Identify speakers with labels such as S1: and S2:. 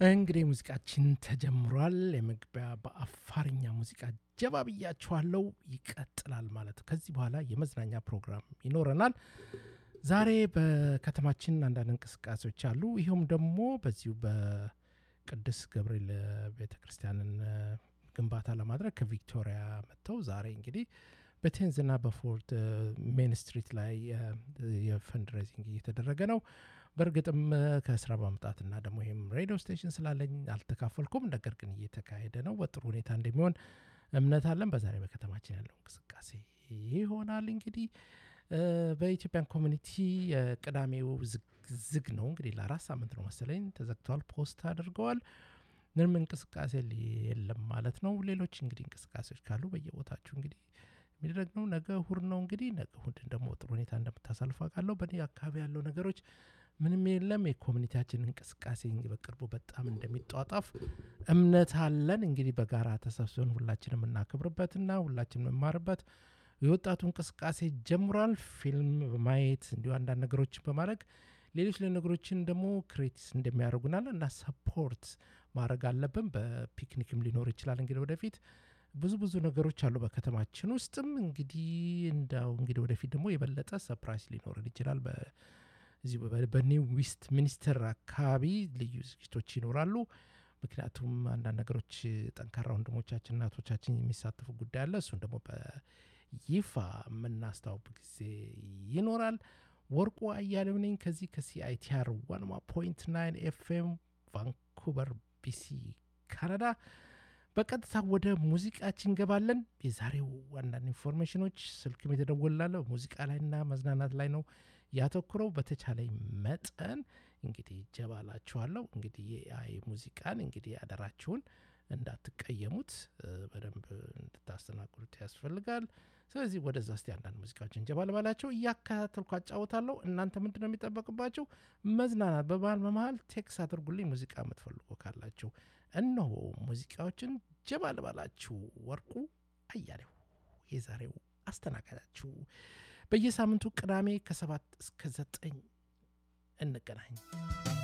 S1: እንግዲህ ሙዚቃችን ተጀምሯል። የመግቢያ በአፋርኛ ሙዚቃ ጀባ ብያችኋለው። ይቀጥላል ማለት ነው። ከዚህ በኋላ የመዝናኛ ፕሮግራም ይኖረናል። ዛሬ በከተማችን አንዳንድ እንቅስቃሴዎች አሉ። ይኸውም ደግሞ በዚሁ በቅዱስ ገብርኤል ቤተ ክርስቲያንን ግንባታ ለማድረግ ከቪክቶሪያ መጥተው ዛሬ እንግዲህ በቴንዝና በፎርት ሜን ስትሪት ላይ የፈንድሬዚንግ እየተደረገ ነው። በእርግጥም ከስራ በመምጣትና ደግሞ ይህም ሬዲዮ ስቴሽን ስላለኝ አልተካፈልኩም። ነገር ግን እየተካሄደ ነው። በጥሩ ሁኔታ እንደሚሆን እምነት አለን። በዛሬ በከተማችን ያለው እንቅስቃሴ ይሆናል። እንግዲህ በኢትዮጵያን ኮሚኒቲ ቅዳሜው ዝግ ነው። እንግዲህ ለአራት ሳምንት ነው መሰለኝ ተዘግተዋል። ፖስት አድርገዋል። ምንም እንቅስቃሴ የለም ማለት ነው። ሌሎች እንግዲህ እንቅስቃሴዎች ካሉ በየቦታችሁ እንግዲህ የሚደረግ ነው። ነገ እሁድ ነው። እንግዲህ ነገ እሁድን ደግሞ ጥሩ ሁኔታ እንደምታሳልፉ አውቃለሁ። በእኔ አካባቢ ያለው ነገሮች ምንም የለም። የኮሚኒቲያችን እንቅስቃሴ በቅርቡ በጣም እንደሚጧጣፍ እምነት አለን። እንግዲህ በጋራ ተሰብስበን ሁላችን የምናከብርበትና ሁላችን የምንማርበት የወጣቱ እንቅስቃሴ ጀምሯል። ፊልም በማየት እንዲሁ አንዳንድ ነገሮችን በማድረግ ሌሎች ነገሮችን ደግሞ ክሬቲስ እንደሚያደርጉናል እና ሰፖርት ማድረግ አለብን። በፒክኒክም ሊኖር ይችላል እንግዲህ ወደፊት ብዙ ብዙ ነገሮች አሉ በከተማችን ውስጥም እንግዲህ እንዳው እንግዲህ ወደፊት ደግሞ የበለጠ ሰፕራይዝ ሊኖርን ይችላል። በዚህ በኒው ዌስት ሚኒስተር አካባቢ ልዩ ዝግጅቶች ይኖራሉ። ምክንያቱም አንዳንድ ነገሮች ጠንካራ ወንድሞቻችን እናቶቻችን የሚሳተፉ ጉዳይ አለ። እሱን ደግሞ በይፋ የምናስታውቅ ጊዜ ይኖራል። ወርቁ አያሌው ነኝ ከዚህ ከሲአይቲአር ዋንማ ፖይንት ናይን ኤፍኤም ቫንኩቨር ቢሲ ካናዳ። በቀጥታ ወደ ሙዚቃችን እንገባለን። የዛሬው አንዳንድ ኢንፎርሜሽኖች ስልክም የተደወላለ ሙዚቃ ላይና መዝናናት ላይ ነው ያተኩረው። በተቻለ መጠን እንግዲህ ጀባላችኋለሁ። እንግዲህ የአይ ሙዚቃን እንግዲህ አደራችሁን እንዳትቀየሙት በደንብ እንድታስተናግዱት ያስፈልጋል። ስለዚህ ወደዛ እስቲ አንዳንድ ሙዚቃዎችን ጀባ ልባላቸው እያከታተልኩ አጫወታለሁ። እናንተ ምንድን ነው የሚጠበቅባቸው? መዝናናት በመሀል በመሀል ቴክስ አድርጉልኝ ሙዚቃ የምትፈልጉ ካላችሁ። እነሆ ሙዚቃዎችን ጀባ ልባላችሁ። ወርቁ አያሌው የዛሬው አስተናጋጃችሁ። በየሳምንቱ ቅዳሜ ከሰባት እስከ ዘጠኝ እንገናኝ።